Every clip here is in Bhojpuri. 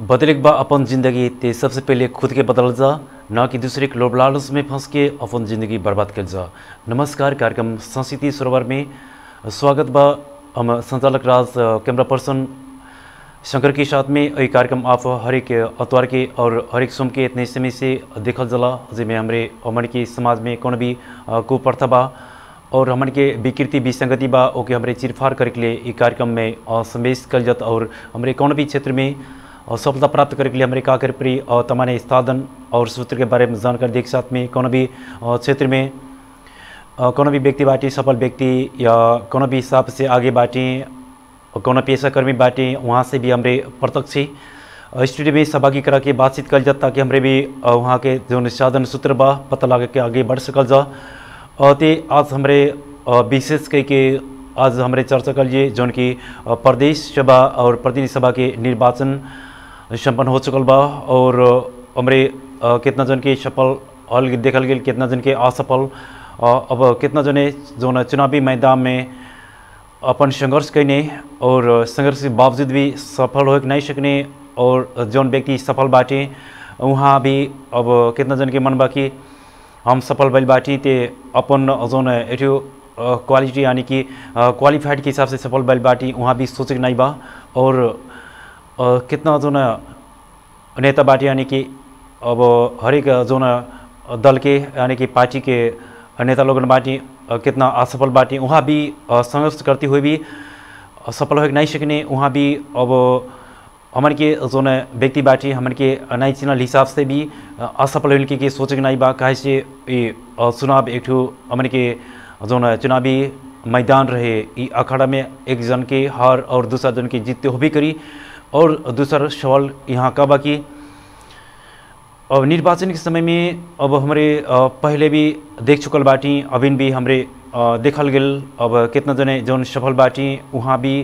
बदले के बा अपन ज़िंदगी ते सबसे पहले खुद के बदल जा न कि दूसरे के लोभ लालच में फंस के अपन ज़िंदगी बर्बाद कर जा नमस्कार कार्यक्रम संस्कृति सरोवर में स्वागत बा हम संचालक राज कैमरा पर्सन शंकर के साथ में ये कार्यक्रम आप हरेक अतवार के और हरेक सोम के इतने समय से देखल जला जिसमें हमारे हमारे के समाज में कौन भी अ, कुप्रथा बा और हमन के विकृति विसंगति बा ओके हमरे चिरफार करे के लिए ई कार्यक्रम में अ, समावेश कल जात और हमरे कौन भी क्षेत्र में अ, सफलता प्राप्त करे के लिए हमरे का करे पड़ी और तमाने साधन और सूत्र के बारे में जानकारी देख साथ में कौन भी अ, क्षेत्र में अ, कौन भी व्यक्ति बाटी सफल व्यक्ति या कौन भी हिसाब से आगे बाटी और कौन पेशाकर्मी बाटी वहाँ से भी हमरे प्रत्यक्ष अ, स्टूडियो में सहभागी करा के बातचीत कल जाता ताकि हमरे भी अ, वहाँ के जो साधन सूत्र बा पता लगा के आगे बढ़ सकल जा और ते आज हमरे अ, विशेष कह के आज हमरे चर्चा कर लिए जौन की अ, प्रदेश सभा और प्रतिनिधि सभा के निर्वाचन संपन्न हो चुकल बा और हमरे अ, कितना जन के सफल हल देखल गेल कितना जन के असफल अ, अब कितना जने जौन चुनावी मैदान में अपन संघर्ष कैने और संघर्ष के बावजूद भी सफल हो नहीं सकने और जौन व्यक्ति सफल बाटे वहाँ भी अब कितना जन के मन बा कि हम सफल भइल बाटी ते अपन जौन एठो क्वालिटी यानी कि क्वालिफाइड के हिसाब से सफल भइल बाटी वहाँ भी सोचे के नहीं बा और अ, कितना जौन नेता बाटी यानी कि अब हरेक जौन दल के यानी कि पार्टी के नेता लोगन बाटी अ, कितना असफल बाटी वहाँ भी अ, संघर्ष करते हुए भी अ, सफल हो नहीं सकने वहाँ भी अब हमन के जौन व्यक्ति बाटी हमन के नहीं चिन्हल हिसाब से भी अ, असफल होने के, के सोचे के नहीं बा काहे से ये अ, चुनाव एक ठो हमन के जौन चुनावी मैदान रहे ई अखाड़ा में एक जन के हार और दूसरा जन के जीतते होबे करी और दूसरा सवाल यहाँ का बा कि अब निर्वाचन के समय में अब हमारे अ, पहले भी देख चुकल बाटी अभिन भी हमरे अ, देखल गेल अब कितना जने जौन सफल बाटी वहाँ भी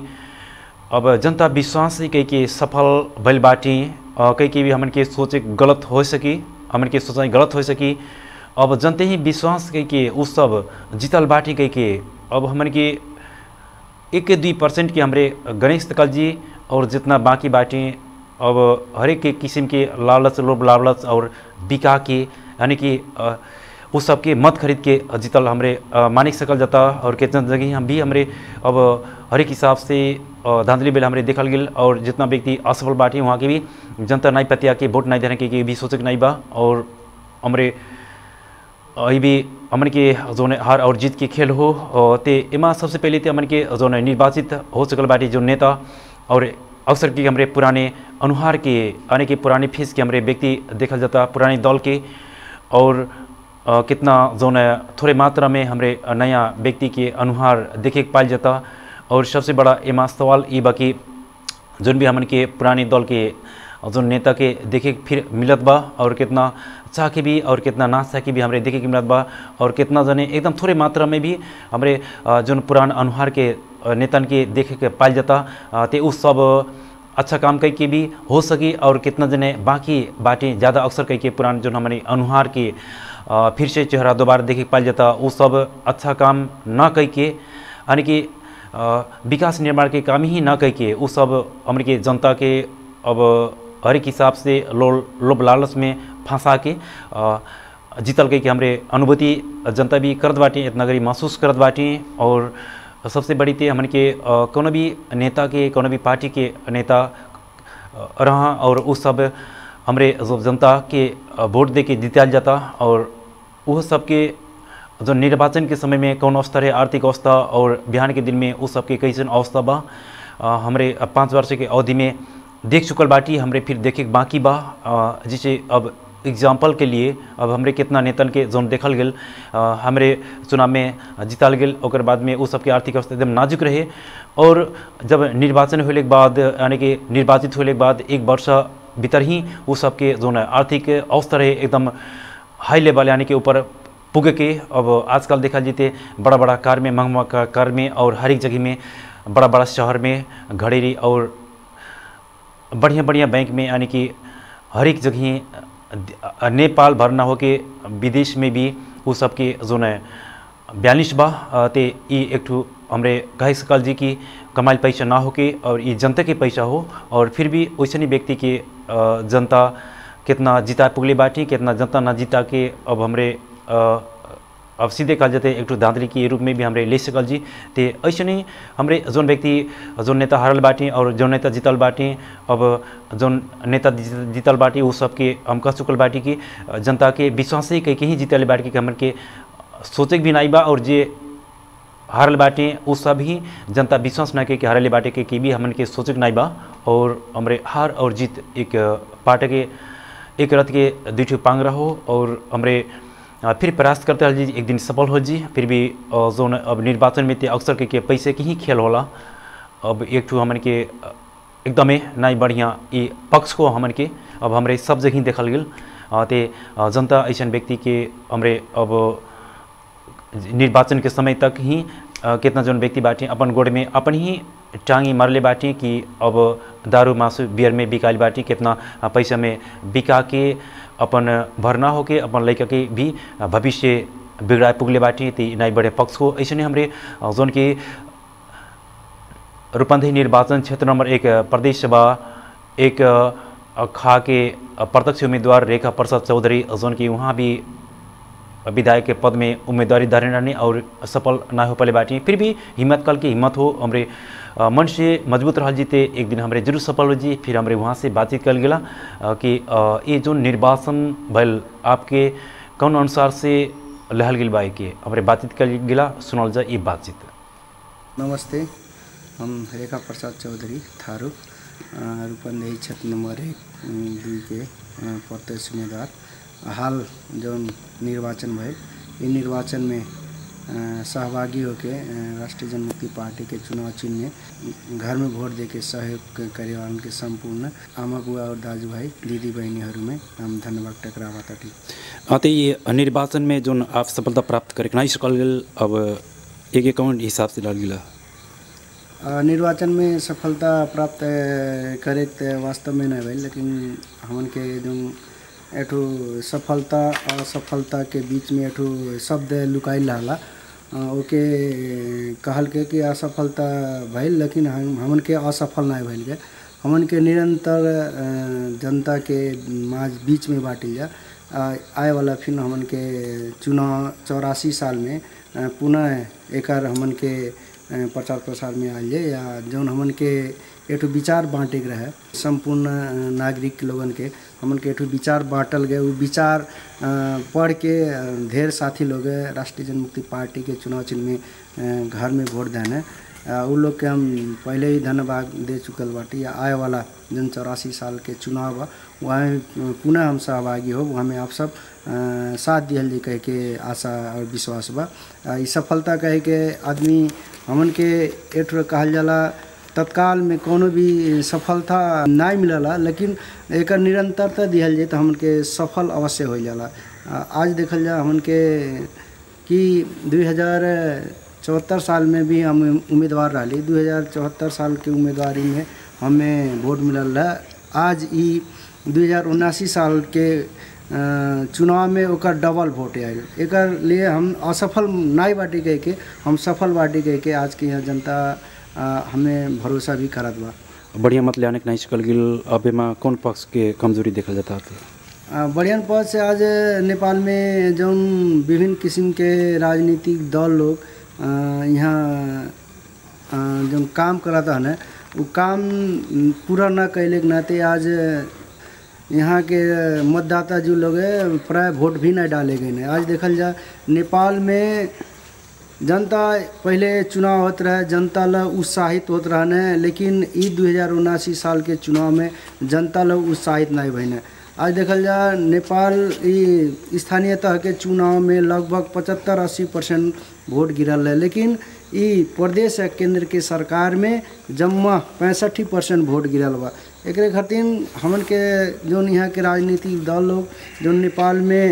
अब जनता विश्वास से कह के सफल भइल बाटी अ, कह के भी हमन के सोचे गलत हो सकी हमन के सोचाई गलत हो सकी अब जनते ही विश्वास कह के उ सब जीतल बाटी कह के अब हमन के एक दुई परसेंट के हमरे गणेश तकल जी और जितना बाकी बाटी अब हरेक के किस्म के लालच लोभ लालच और बिका के यानी कि अ, उस सब के मत खरीद के जीतल हमरे अ, मानिक सकल जाता और कितना जगह हम भी हमरे अब हरेक हिसाब से अ, धांधली बेल हमरे देखल गेल और जितना व्यक्ति असफल बाटी वहाँ के भी जनता नहीं पतिया के वोट नहीं देने के, के भी सोचे के नहीं बा और हमरे अभी भी हमन के जोन हार और जीत के खेल हो अ, ते एमा सबसे पहले ते हमन के जोन निर्वाचित हो चुकल बाटी जो नेता और अक्सर की हमरे पुराने अनुहार के यानी कि पुराने फेस के हमरे व्यक्ति देखल जाता पुराने दल के और अ, कितना जोन थोड़े मात्रा में हमरे नया व्यक्ति के अनुहार देखे के पाल जाता और सबसे बड़ा एमा सवाल ई बाकी जोन भी हमन के पुराने दल के जोन नेता के देखे के फिर मिलत बा और कितना चाह के भी और कितना ना चाह के भी हमरे देखे के मिलत बा और कितना जने एकदम थोड़े मात्रा में भी हमरे अ, जोन पुरान अनुहार के अ, नेतन के देखे के पाल जाता अ, ते उस सब अच्छा काम कई के भी हो सकी और कितना जने बाकी बाटी ज़्यादा अक्सर कई के पुरान जो हमारे अनुहार के अ, फिर से चेहरा दोबारा देखे के पाल जाता वो सब अच्छा काम ना कई के यानी कि अ, विकास निर्माण के काम ही ना कई के वो सब हमरे के जनता के अब हरेक हिसाब से लो लोभ लालच में फंसा के अ, जीतल के, के हमरे अनुभूति जनता भी करत बाटी इतना गरी महसूस करत बाटी और सबसे बड़ी ते हमन के अ, कोनो भी नेता के कोनो भी पार्टी के नेता अ, रहा और उस सब हमरे जो जनता के अ, वोट दे के जीतल जाता और वह सबके जो निर्वाचन के समय में कौन अवस्था है आर्थिक अवस्था और बिहान के दिन में उस सबके कैसन अवस्था बा अ, हमरे पाँच वर्ष के अवधि में देख चुकल बाटी हमरे फिर देखे के बाकी बा अ, जिसे अब एग्जाम्पल के लिए अब हमरे कितना नेतन के जोन देखल गेल अ, हमरे चुनाव में जीतल गेल ओकर बाद में वो सबके आर्थिक अवस्था एकदम नाजुक रहे और जब निर्वाचन होने के बाद यानी कि निर्वाचित होने के बाद एक वर्ष भीतर ही वो सबके जोन आर्थिक अवस्था रहे एकदम हाई लेवल यानी कि ऊपर पुगे के अब आजकल देखा जीते बड़ा बड़ा कार में महंगा महंगा कार में और हर एक जगह में बड़ा बड़ा शहर में घड़ेरी और बढ़िया बढ़िया बैंक में यानी कि हर एक जगह अ, नेपाल भर ना हो के विदेश में भी वो सबके जो न बयालीस बा अ, ते ई एक ठो हमरे कहे सकल जी की कमाइल पैसा ना होके और ये जनता के पैसा हो और फिर भी वैसे व्यक्ति के अ, जनता कितना जीता पुगले बाटी कितना जनता ना जीता के अब हमरे अ, अब सीधे कहल जाते एक ठो दादरी के रूप में भी हमरे ले सकल जी ते ऐसे नहीं हमरे जोन व्यक्ति जोन नेता हारल बाटी और जोन नेता जीतल बाटी अब जोन नेता जीत- जीतल बाटी वो सबके हम कह चुकल बाटी कि जनता के विश्वास से कहीं कहीं जीतल बाटी कि हमन के सोचे के भी नहीं बा और जे हारल बाटे वो सब ही जनता विश्वास ना के कि हारले बाटे के कि भी हमन के सोचक नहीं बा और हमरे हार और जीत एक पार्ट के एक रथ के दुई ठो पांग रहो और हमरे अ, फिर प्रयास करते रह जी एक दिन सफल हो जी फिर भी अ, जोन अब निर्वाचन में ते अक्सर के, के पैसे के ही खेल होला अब एक ठो हमन के अ, एकदमै नहीं बढ़िया ये पक्ष को हमन के अब हमरे सब जगह देखल गेल अ, ते अ, जनता ऐसा व्यक्ति के हमरे अब निर्वाचन के समय तक ही अ, कितना जन व्यक्ति बाटे अपन गोड़ में अपन ही टांगी मारले बाटे कि अब दारू मासु बियर में बिकाइल बाटे कितना अ, पैसा में बिका के अपन भरना होके अपन लड़का के भी अ, भविष्य बिगड़ाए पुगले बाटे ती नहीं बड़े पक्ष को ऐसे नहीं हमरे अ, जोन के रूपंदेही निर्वाचन क्षेत्र नंबर एक अ, प्रदेश सभा एक अ, खा के अ, प्रत्यक्ष उम्मीदवार रेखा प्रसाद चौधरी जोन की वहाँ भी विधायक के पद में उम्मीदवारी धरे रहने और सफल ना हो पाले बाटी फिर भी हिम्मत कल की हिम्मत हो हमरे अ, मन से मजबूत रह जीते एक दिन हमरे जरूर सफल हो जी फिर हमरे वहाँ से बातचीत कल गेला अ, कि अ, ये जो निर्वाचन भल आपके कौन अनुसार से लहल गेल बा के हमरे बातचीत कल गेला सुनल जा ये बातचीत नमस्ते हम रेखा प्रसाद चौधरी थारू अ, रूपंदेही क्षेत्र नंबर एक अ, दुई के अ, प्रत्यक्ष उम्मीदवार हाल जो निर्वाचन भइल ई निर्वाचन में अ, सहभागी होके अ, राष्ट्रीय जनमुक्ति पार्टी के चुनाव चिन्ह में घर में वोट देके सहयोग करे वालन के संपूर्ण आमा बुआ और दाजू भाई दीदी बहनीहरू में हम धन्यवाद टकरावा ताटी अतः ये निर्वाचन में जो आप सफलता प्राप्त करे नहीं सकल गेल अब एक एक कौन हिसाब से लड़ गेला अ, निर्वाचन में सफलता प्राप्त अ, करे त वास्तव में नहीं भइल लेकिन हमन के जो एठो सफलता असफलता के बीच में एठो शब्द लुकाइल रहला अ, ओके कहल के कि असफलता भइल लेकिन हम हमन के असफल नहीं भइल के हमन के निरंतर अ, जनता के माज बीच में बाटिल जा अ, आए वाला फिर हमन के चुनाव चौरासी साल में अ, पुनः एकर हमन के अ, प्रचार प्रसार में आइल जाए या जौन हमन के एठो विचार बांटे के रहे संपूर्ण अ, नागरिक लोगन के हमन के एठो विचार बांटल गए उ विचार अ, पढ़ के अ, ढेर साथी लोग राष्ट्रीय जनमुक्ति पार्टी के चुनाव चिन्ह में अ, घर में वोट देने अ, उ लोग के हम पहले ही धन्यवाद दे चुकल बाटी या आए वाला जन चौरासी साल के चुनाव बा वहाँ पुनः हम सहभागी हो वहाँ में आप सब अ, साथ दिहल जी कह के आशा और विश्वास बा अ, ई सफलता कहे के आदमी हमन के एठ कहल जाला तत्काल में कोनो भी सफलता नहीं मिलला लेकिन एकर निरंतरता दिहल जाए तो हमन के सफल अवश्य हो जाला अ, आज देखल जा हमन के कि दुई हजार चौहत्तर साल में भी हम उम्मीदवार रही दू हजार चौहत्तर साल के उम्मीदवारी में हमें वोट मिलल रहा आज ई दू हजार उनासी साल के अ, चुनाव में ओकर डबल वोट आयल एकर लिए हम असफल नहीं बाटी गए के हम सफल बाटी गए के आज के यहाँ जनता अ, हमें भरोसा भी करत बा बढ़िया मत ले आने के नहीं सकल गेल अब एमा कौन पक्ष के कमजोरी देखल जाता है अ, बढ़ियन पद से आज नेपाल में जौन विभिन्न किस्म के राजनीतिक दल लोग अ, यहाँ अ, जौन काम करत हन उ काम पूरा न कैले के नाते आज यहाँ के मतदाता जो लोग है प्राय वोट भी नहीं डाले गए हैं आज देखल जा नेपाल में जनता पहले चुनाव होत रहे जनता ला उत्साहित होत रहने लेकिन ई दू हजार उनासी साल के चुनाव में जनता लोग उत्साहित नहीं भइने आज देखल जा नेपाल ई स्थानीय तह के चुनाव में लगभग पचहत्तर अस्सी परसेंट वोट गिरल है लेकिन ई प्रदेश आ केंद्र के सरकार में जम्मा पैंसठी परसेंट वोट गिरल बा एकरे खातिर हमन के जौन यहाँ के राजनीतिक दल लोग जौन नेपाल में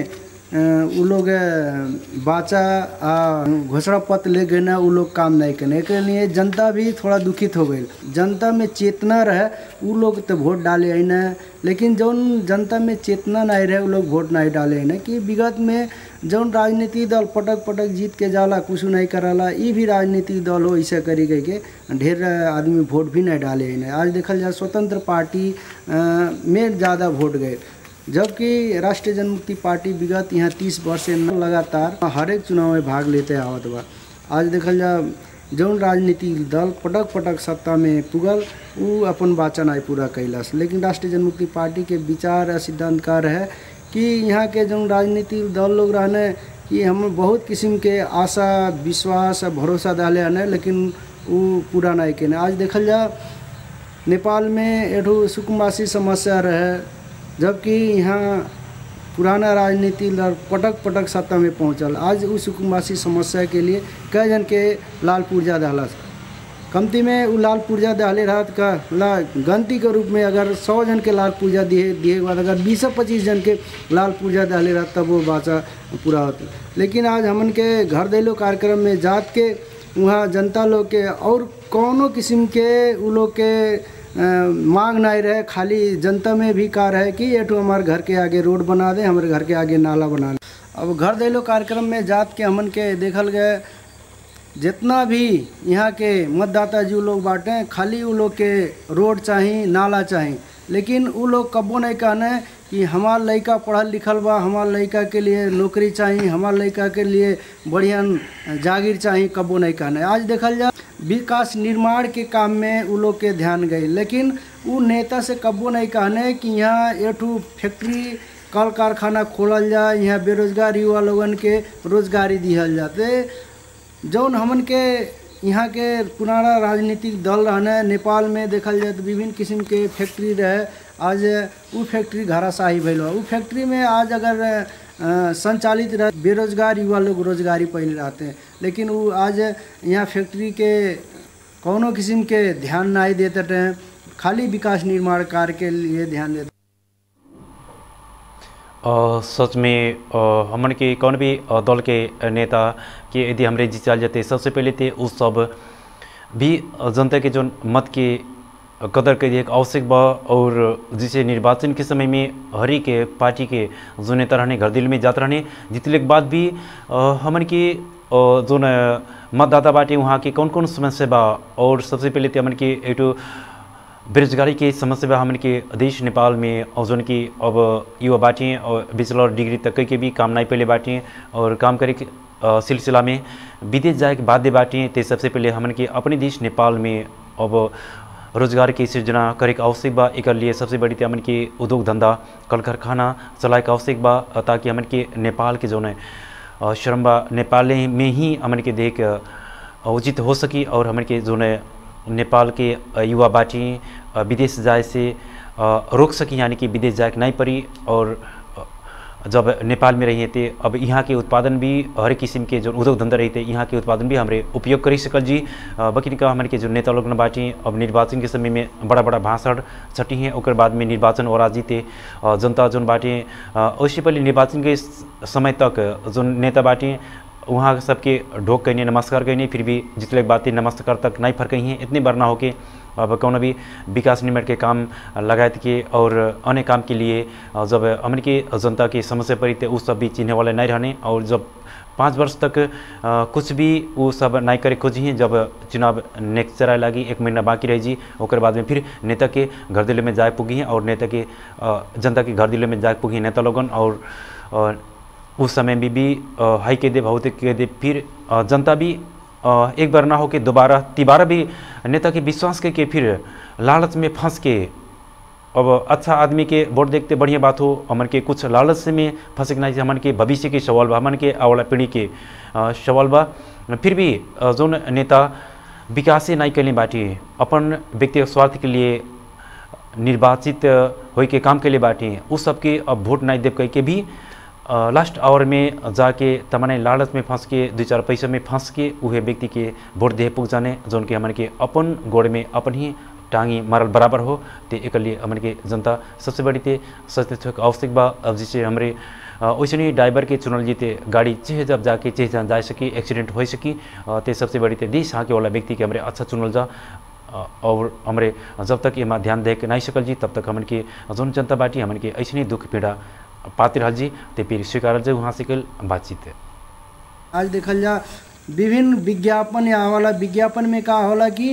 उ लोग अ, बाचा आ घोषणा पत्र ले गए ना उ लोग काम नहीं करने एक लिए जनता भी थोड़ा दुखित हो गई जनता में चेतना रहे उ लोग तो वोट डाले है ना लेकिन जौन जनता में चेतना नहीं रहे उ लोग वोट नहीं डाले है ना कि विगत में जौन राजनीतिक दल पटक पटक जीत के जाला कुछ नहीं कराला ई भी राजनीतिक दल हो ऐसे करी गई के ढेर आदमी वोट भी नहीं डाले है ना आज देखल जाए स्वतंत्र पार्टी अ, में ज़्यादा वोट गए जबकि राष्ट्रीय जनमुक्ति पार्टी विगत यहाँ तीस वर्ष से न लगातार हर एक चुनाव में भाग लेते आवत बा आज देखल जा जौन राजनीतिक दल पटक पटक सत्ता में पुगल उ अपन वाचा नहीं पूरा कैलस लेकिन राष्ट्रीय जनमुक्ति पार्टी के विचार आ सिद्धांत का रहे कि यहाँ के जौन राजनीतिक दल लोग रहने कि हम बहुत किस्म के आशा विश्वास आ भरोसा डाले हने लेकिन उ पूरा नहीं केने आज देखल जा नेपाल में एठो सुकुम्बासी समस्या रहे जबकि यहाँ पुराना राजनीति लड़ पटक पटक सत्ता में पहुँचल आज उस सुकुम्बासी समस्या के लिए कई जन के लाल पूर्जा दहलस कमती में उ लाल पूर्जा दहले रहत का ला गंती के रूप में अगर सौ जन के लाल पूर्जा दिए दिए के बाद अगर बीस पच्चीस जन के लाल पूर्जा दहले रहत तब वो बाचा पूरा होता लेकिन आज हमन के घर दैलो कार्यक्रम में जात के वहाँ जनता लोग के और कौनो किस्म के उ लोग के अ, मांग नहीं रहे खाली जनता में भी कार है कि ये तो हमारे घर के आगे रोड बना दे हमारे घर के आगे नाला बना दे अब घर दैलो कार्यक्रम में जात के हमन के देखल गए जितना भी यहाँ के मतदाता जी लोग बाटे खाली उ लोग के रोड चाही नाला चाही लेकिन उ लोग कबो नहीं कहने कि हमार लड़का पढ़ल लिखल बा हमार लड़का के लिए नौकरी चाही हमार लड़का के लिए बढ़िया जागीर चाही कबो नहीं कहने आज देखल जा विकास निर्माण के काम में उ लोग के ध्यान गई लेकिन उ नेता से कबो नहीं कहने कि यहाँ एठू फैक्ट्री कल कारखाना खोलल जाए यहाँ बेरोजगार युवा लोगन के रोजगारी दिहल जाते जौन हमन के यहाँ के पुराना राजनीतिक दल रहने नेपाल में देखल जाए तो विभिन्न किस्म के फैक्ट्री रहे आज उ फैक्ट्री घराशाही भइल बा उ फैक्ट्री में आज अगर अ, संचालित रह बेरोजगार युवा लोग रोजगारी पहले रहते हैं लेकिन वो आज यहाँ फैक्ट्री के कौनो किस्म के ध्यान नहीं देते रहे खाली विकास निर्माण कार्य के लिए ध्यान देते अ, सच में अ, हमन के कौन भी अ, दल के नेता के यदि हमरे जीतल जाते सबसे पहले तो उस सब भी अ, जनता के जो मत के कदर के एक आवश्यक बा और जिसे निर्वाचन के समय में हरी के पार्टी के जो नेता रहने घर दिल में जात रहने जीतले के बाद भी अ, हमन के अ, जो न मतदाता बाटे वहाँ के कौन कौन समस्या बा और सबसे पहले तो हमन के एक ठो बेरोजगारी के समस्या बा हमन के देश नेपाल में और जौन की अब युवा बाटे और बैचलर डिग्री तक के भी काम नहीं पहले बाटे और काम करे के अ, सिलसिला में विदेश जाए के बाध्य बाटे ते सबसे पहले हमन के अपने देश नेपाल में अब रोजगार की सृजना करे के आवश्यक बा एक लिए सबसे बड़ी ते हमन के उद्योग धंधा कल कारखाना चलाए के आवश्यक बा अ, ताकि हमन के नेपाल के जौन है अ, श्रम बा नेपाल में ही हमन के देख अ, उचित हो सकी और हमन के जो है नेपाल के अ, युवा बाटी अ, विदेश जाए से अ, रोक सकी यानी कि विदेश जाए के नहीं पड़ी और अ, जब नेपाल में रहिए थे अब यहाँ के उत्पादन भी हर किस्म के जो उद्योग धंधा रहते यहाँ के उत्पादन भी हमरे उपयोग करी सकल जी अ, बकिन का हमारे के जो नेता लोग न बाटी अब निर्वाचन के समय में बड़ा बड़ा भाषण छटी हैं ओकर बाद में निर्वाचन और जीते अ, जनता जोन बाटे अ, उससे पहले निर्वाचन के स- समय तक जो नेता बाटे वहाँ सबके ढोक कहने नमस्कार कहने फिर भी जितने बातें नमस्कार तक नहीं फर्क हैं इतने बार ना होके अब कौन भी विकास निर्माण के काम लगायत के और अन्य काम के लिए अ, जब हमन के जनता की समस्या पड़ी थे उस सब भी चिन्हे वाले नहीं रहने और जब पाँच वर्ष तक अ, कुछ भी वो सब नहीं करे खोजी हैं जब चुनाव नेक्स्ट चराए लगी एक महीना बाकी रह जी ओकर बाद में फिर नेता के घर दिल्ली में जाए पुगी हैं और नेता के अ, जनता के घर दिल्ली में जाए पुगी हैं नेता लोगन और अ, उस समय में भी अ, हाई के दे भौतिक के दे फिर अ, जनता भी अ, एक बार ना हो के दोबारा तिबारा भी नेता के विश्वास के, के फिर लालच में फंस के अब अच्छा आदमी के वोट देखते बढ़िया बात हो हमन के कुछ लालच से में फंसे के नहीं हमन के भविष्य के सवाल बा हमन के आवाला पीढ़ी के अ, सवाल बा फिर भी अ, जोन नेता विकासे नहीं कैले बाटी अपन व्यक्तिगत स्वार्थ के लिए निर्वाचित होई के काम के लिए बाटी उस सबके अब वोट नहीं देव कह के भी अ, लास्ट आवर में जाके तमने लालच में फंस के दो चार पैसा में फंस के उहे व्यक्ति के वोट दे पुग जाने जौन के हमन के अपन गोड़ में अपन ही टांगी मारल बराबर हो ते एक लिए हमन के जनता सबसे बड़ी ते सचेत होके आवश्यक बा अब जैसे हमरे वैसे ड्राइवर के चुनल जीते गाड़ी चेह जब जाके चेह जान जा सकी एक्सीडेंट हो सकी अ, ते सबसे बड़ी ते देश हाँके वाला व्यक्ति के हमरे अच्छा चुनल जा अ, और हमरे जब तक एमा ध्यान दे के नहीं सकल जी तब तक हमन के जौन जनता बाटी हमन के ऐसे दुख पीड़ा पाते रहल जी ते फिर स्वीकार जे वहाँ से कल बातचीत है आज देखल जा विभिन्न विज्ञापन या वाला विज्ञापन में का होला कि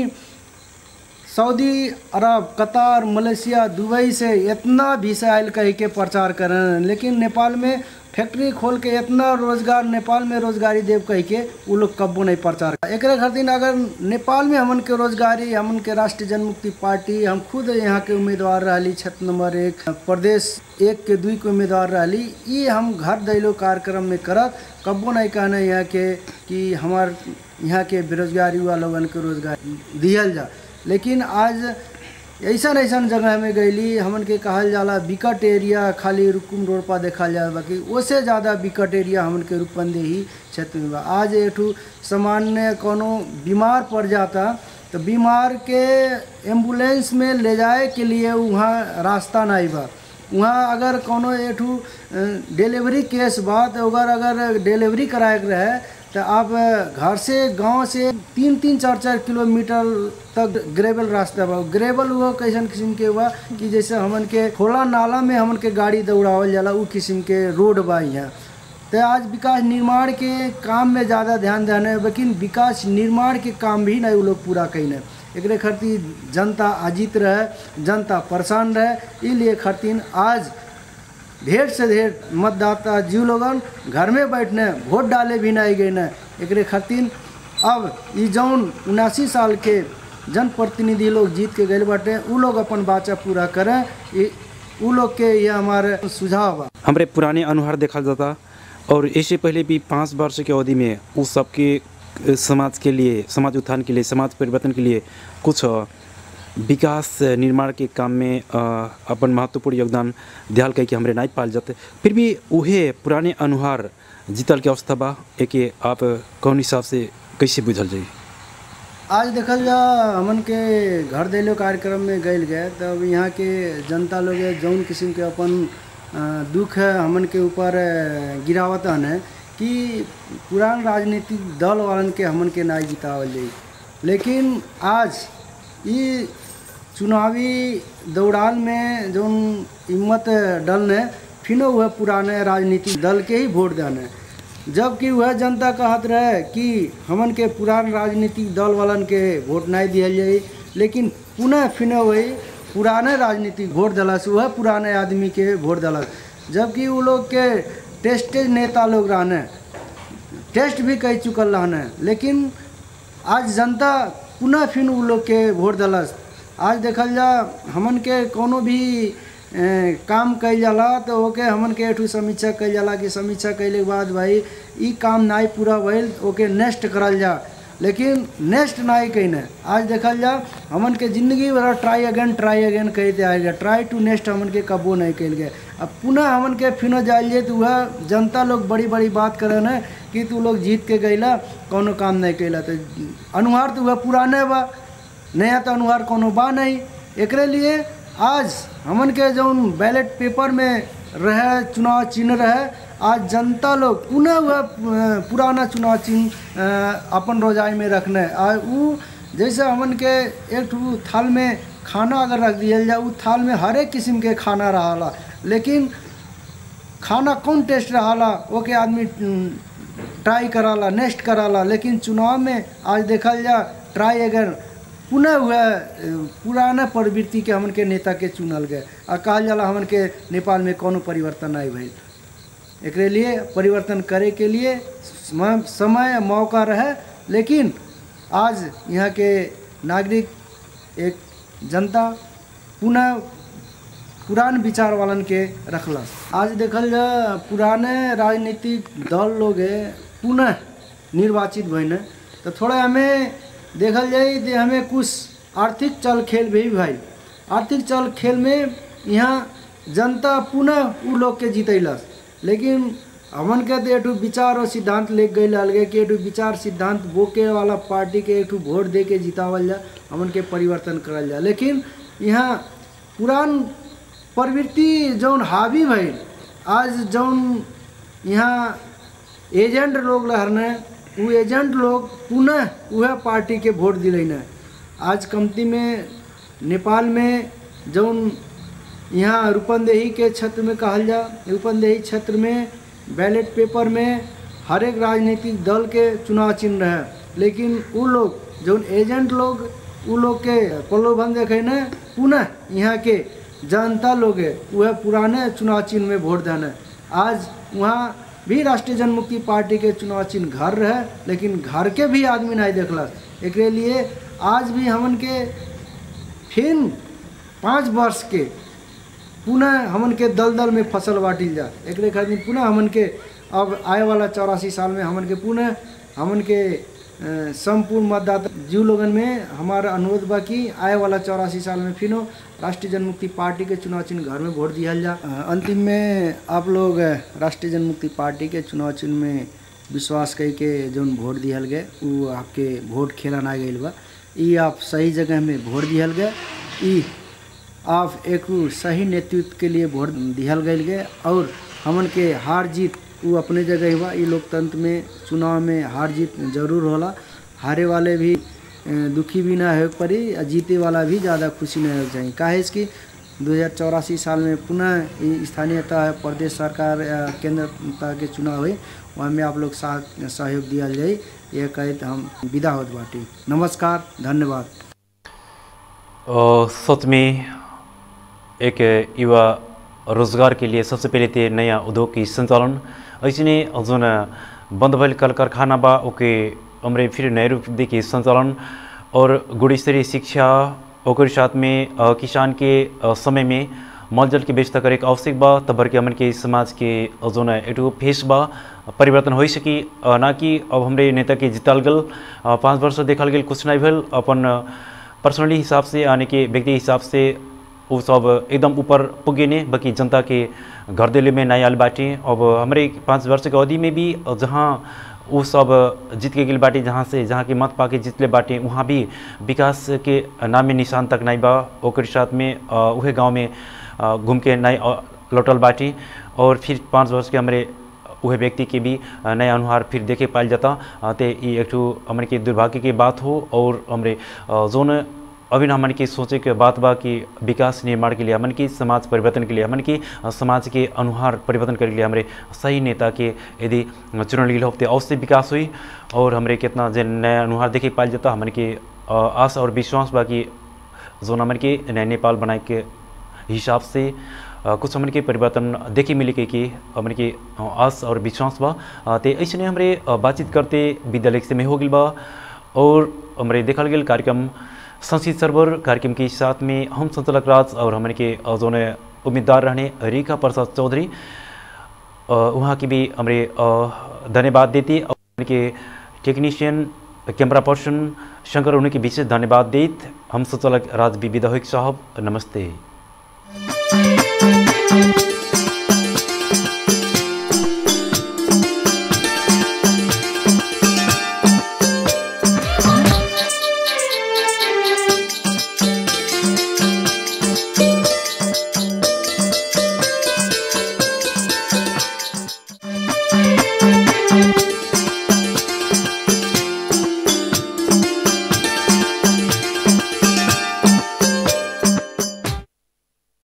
सऊदी अरब कतार मलेशिया दुबई से इतना वीसा आयल कह के प्रचार करें लेकिन नेपाल में फैक्ट्री खोल के इतना रोजगार नेपाल में रोजगारी देव कह के वो लोग कब्बो नहीं प्रचार कर एक खातिर अगर नेपाल में हमन के रोजगारी हमन के राष्ट्रीय जनमुक्ति पार्टी हम खुद यहाँ के उम्मीदवार रही क्षेत्र नंबर एक प्रदेश एक के दुई के उम्मीदवार रही ये हम घर दैलो कार्यक्रम में करत कब्बो नहीं कहना यहाँ के कि हमार यहाँ के बेरोजगारी युवा लोगन के रोजगार दिहल जा लेकिन आज ऐसा ऐसा जगह में गईली हमन के कहल जाला विकट एरिया खाली रुकुम रोड पर देखल जाला बाकी उससे ज़्यादा विकट एरिया हमन के रूपंदेही क्षेत्र में बा आज एठू सामान्य कोनो बीमार पड़ जाता तो बीमार के एम्बुलेंस में ले जाए के लिए वहाँ रास्ता नहीं बा वहाँ अगर कोनो एठू अ, डिलीवरी केस बा तो अगर अगर डिलीवरी कराए के रहे तो आप घर से गांव से तीन तीन चार चार किलोमीटर तक ग्रेवल रास्ता बा ग्रेवल हुआ कैसन किस्म के हुआ कि जैसे हमन के खोला नाला में हमन के गाड़ी दौड़ावल जाला उ किस्म के रोड बा यहाँ तो आज विकास निर्माण के काम में ज़्यादा ध्यान देने लेकिन विकास निर्माण के काम भी नहीं वो लोग पूरा कैने एक खातिर जनता अजित रहे जनता परेशान रहे इसलिए खातिर आज ढेर से ढेर मतदाता जीव लोगन घर में बैठने वोट डाले भी नहीं गए न एक खातिर अब ई जौन उनासी साल के जनप्रतिनिधि लोग जीत के गए बाटे उ लोग अपन बाचा पूरा करें ई- उ लोग के ये हमारे सुझाव बा हमरे पुराने अनुहार देखा जाता और इससे पहले भी पाँच वर्ष के अवधि में उस सबके अ, समाज के लिए समाज उत्थान के लिए समाज परिवर्तन के लिए कुछ अ, विकास अ, निर्माण के काम में अ, अपन महत्वपूर्ण योगदान दियाल कह के हमरे नहीं पाल जाते फिर भी उहे पुराने अनुहार जीतल के अवस्था बा एके आप कौन हिसाब से कैसे बुझल जाई आज देखल जा हमन के घर देलो कार्यक्रम में गए गए तब यहाँ के जनता लोग जौन किस्म के अपन अ, दुख है हमन के ऊपर अ, गिरावत है कि पुरान राजनीतिक दल वालन के हमन के ना जितावल जाई लेकिन आज ये चुनावी दौरान में जौन हिम्मत डलने फिनो वह पुराने राजनीतिक दल के ही वोट देने जबकि वह जनता कहत रहे कि हमन के पुरान राजनीतिक दल वालन के वोट नहीं दिया जाए लेकिन पुनः फिर वही पुराने राजनीतिक वोट दिलस वह पुराने आदमी के वोट दिलस जबकि वो लोग के टेस्टेज नेता लोग रहने टेस्ट भी कह चुकल रहने लेकिन आज जनता पुनः फिर उ लोग के वोट दिलस आज देखल जा हमन के कोनो भी ए, काम कइल जाला तो ओके हमन के एठू समीक्षा कइल जाला कि समीक्षा कइले के बाद भाई ई काम नाई पूरा भइल ओके नेक्स्ट करल जा लेकिन नेक्स्ट नाई कहीं आज देखल जा हमन के जिंदगी भर ट्राई अगेन ट्राई अगेन कहते आए गए ट्राई टू नेक्स्ट हमन के कबो नहीं कल गए अब पुनः हमन के फिनो जाइल जाए तो वह जनता लोग बड़ी बड़ी बात करे न कि तू लोग जीत के गईला कोनो काम नहीं कैला तो अनुहार तो वह पुराने बा नया तो अनुहार कोनो बा नहीं एकरे लिए आज हमन के जौन बैलेट पेपर में रहे चुनाव चिन्ह रहे आज जनता लोग पुनः वह अ, पुराना चुनाव चिन्ह अ, अपन रोजाई में रखने आ उ जैसे हमन के एक ठो थाल में खाना अगर रख दिया जाए उ थाल में हर एक किस्म के खाना रहा लेकिन खाना कौन टेस्ट रहा ओके आदमी उम, ट्राई कराला नेक्स्ट कराला लेकिन चुनाव में आज देखल जा ट्राई अगर पुनः हुआ पुराना प्रवृत्ति के हमन के नेता के चुनल गए आ कहल जाला हमन के नेपाल में कोनो परिवर्तन नहीं भइल एकरे लिए परिवर्तन करे के लिए समय समय मौका रहे लेकिन आज यहाँ के नागरिक एक जनता पुनः पुरान विचार वालन के रखला आज देखल जा पुराने राजनीतिक दल लोग है पुनः निर्वाचित भइने तो थोड़ा हमें देखल जाए कि हमें कुछ आर्थिक चल खेल भी भाई आर्थिक चल खेल में यहाँ जनता पुनः उ लोग के जीतैलस लेकिन हमन के तो एठू विचार और सिद्धांत ले गई अलगे कि एठू विचार सिद्धांत बोके वाला पार्टी के एठू वोट दे के जितावल जा हमन के परिवर्तन करल जा लेकिन यहाँ पुरान प्रवृत्ति जौन हावी भइल आज जौन यहाँ एजेंट लोग रहने वो एजेंट लोग पुनः वह पार्टी के वोट दिलैन आज कमती में नेपाल में जौन यहाँ रूपंदेही के क्षेत्र में कहल जा रूपंदेही क्षेत्र में बैलेट पेपर में हर एक राजनीतिक दल के चुनाव चिन्ह रहे लेकिन वो लोग जौन एजेंट लोग वो लोग के प्रलोभन देखे न पुनः यहाँ के जनता लोग है वह पुराने चुनाव चिन्ह में वोट देने आज वहाँ भी राष्ट्रीय जनमुक्ति पार्टी के चुनाव चिन्ह घर रहे लेकिन घर के भी आदमी नहीं देखलक एक लिए आज भी हमन के फिर पाँच वर्ष के पुनः हमन के दलदल में फसल बाटिल जा एक खातिर पुनः हमन के अब आए वाला चौरासी साल में हमन के पुनः हमन के अ, संपूर्ण मतदाता जीव लोगन में हमारा अनुरोध बा कि आए वाला चौरासी साल में फिर राष्ट्रीय जनमुक्ति पार्टी के चुनाव चिन्ह घर में वोट दिया जा अ, अंतिम में आप लोग अ, राष्ट्रीय जनमुक्ति पार्टी के चुनाव चिन्ह में विश्वास कई के जौन वोट दिहल गए वो आपके वोट खेला ना गई बा ई आप सही जगह में वोट दिहल गए ई आप एक सही नेतृत्व के लिए वोट दिहल गई गए और हमन के हार जीत वो अपने जगह हुआ ये लोकतंत्र में चुनाव में हार जीत जरूर होला हारे वाले भी अ, दुखी भी ना हो पड़ी और जीते वाला भी ज़्यादा खुशी नहीं हो चाहिए काहे इसकी दो हज़ार चौरासी साल में पुनः ई स्थानीयता प्रदेश सरकार या केंद्र के चुनाव हुई वहाँ में आप लोग साथ सहयोग दिया जाए ये कहते हम विदा होत बाटी नमस्कार धन्यवाद अ, सच में एक युवा रोजगार के लिए सबसे पहले तो नया उद्योग की संचालन ऐसे जुन बंद भल कल कारखाना बा ओके हमरे फिर नए रूप देखिए संचालन और गुणस्तरीय शिक्षा ओकर साथ में अ, किसान के अ, समय में मल जल के व्यवस्था करे के आवश्यक बा तबर के हमन के समाज के अ, जोन एटू फेस बा परिवर्तन हो सकी अ, ना कि अब हमरे नेता के जिताल गल अ, पाँच वर्ष देखल गेल कुछ नहीं भेल अपन पर्सनली हिसाब से यानी कि व्यक्ति हिसाब से वो सब एकदम ऊपर पुगे ने बाकी जनता के घर दिल्ली में नहीं आल बाटे अब हमारे पाँच वर्ष के अवधि में भी जहाँ वो सब जीत के गेल बाटे जहाँ से जहाँ के मत पाके जीतले बाटे वहाँ भी विकास के नामे निशान तक नहीं बा ओकर साथ में अ, उहे गांव में अ, घूम के नहीं अ, लौटल बाटे और फिर पाँच वर्ष के हमारे वह व्यक्ति के भी अ, नया अनुहार फिर देखे पायल जाता अ, ते ई एक ठो हमन के दुर्भाग्य के बात हो और हमरे अ, जोन अभी हमन के सोचे के बात बा कि विकास निर्माण के लिए हमन की समाज परिवर्तन के लिए हमन की अ, समाज के अनुहार परिवर्तन करे के लिए हमरे सही नेता के यदि चुनल गेल होते अवश्य विकास हुई और हमरे कितना जे नया अनुहार देखे पायल जाता हमन के अ, आस और विश्वास बा कि जोन हमन के नया नेपाल बनाए के हिसाब से अ, कुछ हमन के परिवर्तन देखे मिले के कि हमन के अ, आस और विश्वास बा अ, ते ऐसे हमरे अ, बातचीत करते विद्यालय से में हो गई बा और हमरे देखल गेल कार्यक्रम संसद सर्वर कार्यक्रम के साथ में हम संचालक राज और हमन के अ, जोन उम्मीदवार रहने रेखा प्रसाद चौधरी अ, वहाँ की भी हमरे अ, धन्यवाद देते और उनके टेक्नीशियन कैमरा पर्सन शंकर उनके विशेष धन्यवाद देत हम संचालक राज बी विधायक साहब नमस्ते